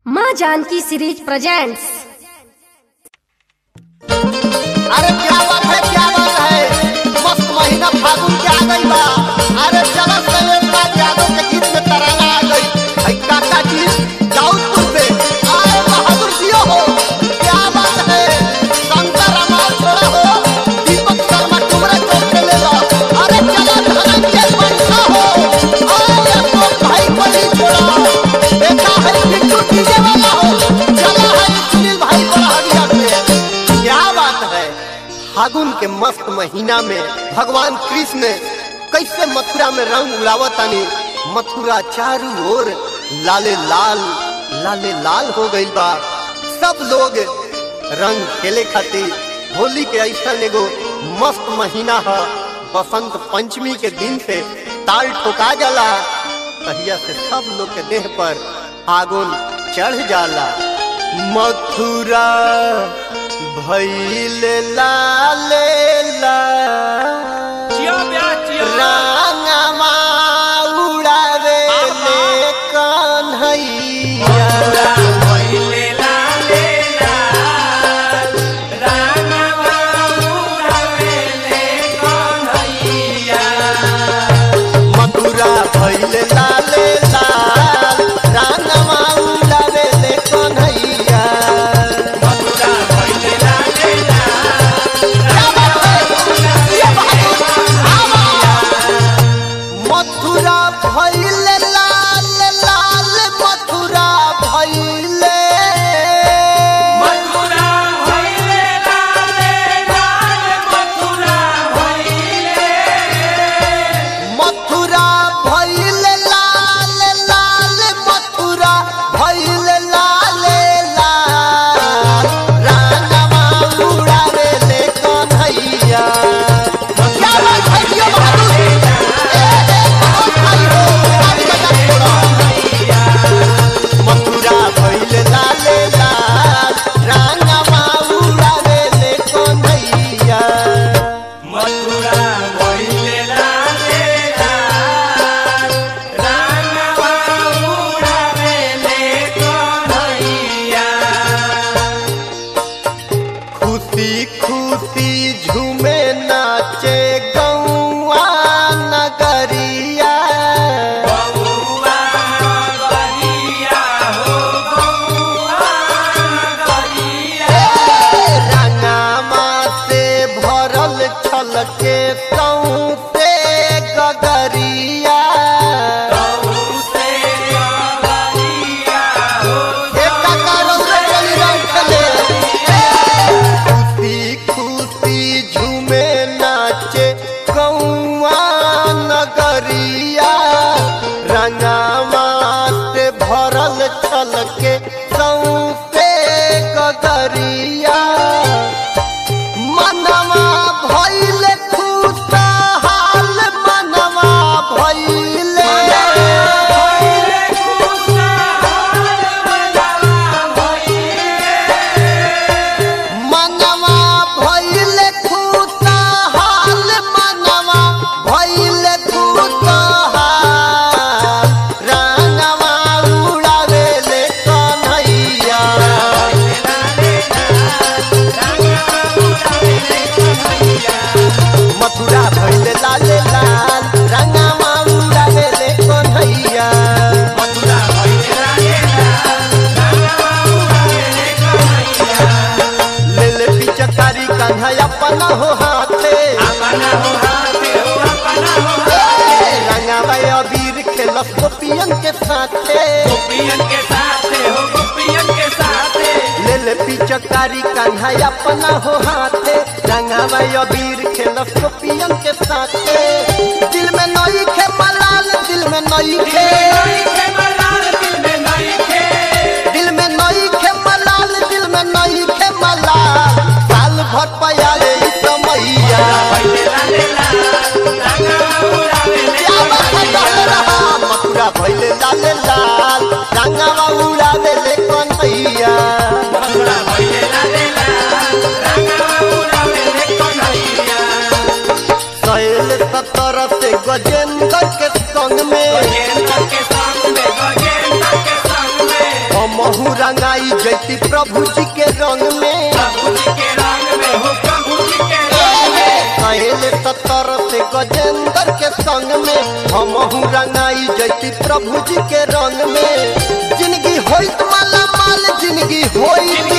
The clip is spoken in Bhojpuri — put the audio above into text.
माँ जानकी सीरीज प्रेजेंट्स अरे क्या बात है क्या बात है मस्त महीना फागुन के आ गई बा अरे चलो शैलेंद्र यादव के गीत में तराना आ गई है काका जी दाऊदपुर से आए बहादुर जी हो क्या बात है शंकर अमाल छोड़ा हो दीपक शर्मा टुमरा चौक से ले लो अरे चलो धनंजय बंसा हो आए अशोक भाई को नहीं छोड़ा देखा है बिट्टू डीजे वाला हो चला है सुनील भाई बड़ा हरिया से क्या बात है फागुन के मस्त महीना में भगवान कृष्ण कैसे मथुरा में रंग उड़ावतानी मथुरा चारों ओर लाले लाल लाले लाल हो गई बा सब लोग रंग खेले खातिर होली के ऐसा एगो मस्त महीना है बसंत पंचमी के दिन से ताल ठोका जाला तहिया से सब लोग के देह पर फागुन चढ़ जाला मथुरा भैल लाले जियो ब्याह जियो रांगमा उड़ावे ले कन्हैया भइले लाले लाल, रामवा उड़ावेले कन्हैया। मथुरा भैल लाले लाल रांगमा उड़ावे ले कन्हैया मथुरा भइले लाले मथुरा भैल लाल लाल मथुरा भैले मथुरा भइले लाले लाल, मथुरा भइले मथुरा भैल लाल लाल मथुरा भैल लाल लाल रानवा उड़ावे ले कन्हैया क्या बात है ये बहादुर ए, ए, बहुत भाई हो, आज बजा छोड़ा। मथुरा भैल लाल लाल रानवा उड़ावे ले कन्हैया मथुरा भइले लाले लाल, रामवा उड़ावेले कन्हैया। खुशी खुशी झूमे नाचे गौआ नगरिया बउआ गरिया हो, बउआ गरिया। रंगामा से भरल छलके सौसे गगरिया गौसे गरिया हो, एक करो से चली रंगले खुशी खुशी झूमे नाचे गौआ नगरिया रंगामा से भरल छलके सौसे गगरिया मनवा भइल खुशहाल मनवा भइले भइले खुशहाल मनवा भइले। मनवा भइल खुशहाल मनवा भइल खुशहाल रंगवा उड़ावे ले कन्हैया मथुरा भइल लाल लाल रंगवा उड़ावे ले कन्हैया मथुरा भइले लाले लाल, रामवा उड़ावेले कन्हैया। ले ले पिचकारी कान्हा अपना हो हाथे अपना हो हाथे हो, अपना हो हाथे। रंगवा अबीर खेलस गोपियन के साथे गोपियन के साथे हो, गोपियन के साथे। ले ले पिचकारी कान्हा अपना हो हाथे रंगावा अबीर खेलस गोपियन के साथे दिल में नई खे मलाल दिल में नई खे नई के मलाल दिल में नई के। दिल में नई खे मलाल दिल में नई खे मलाल साल भर पयाले ई समैया भइले लाले लाल, रामवा उड़ावेले क्या बात है कहले रहा मथुरा भइले लाल लाल रंगावा उड़ावे ले कन्हैया मथुरा भइले लाले लाल, रामवा उड़ावेले कन्हैया। सैल सतर से गजेंद्र के संग में गजेंद्र के संग में, गजेंद्र के संग में। हम हमहू रंगाई जैती प्रभु जी के रंग में प्रभु जी के रंग में हो प्रभु जी के रंग में कहले सतर से गजेंद्र के संग में हमहू रंगाई जैती प्रभु जी के रंग में जिंदगी होइत माला माल जिंदगी होइत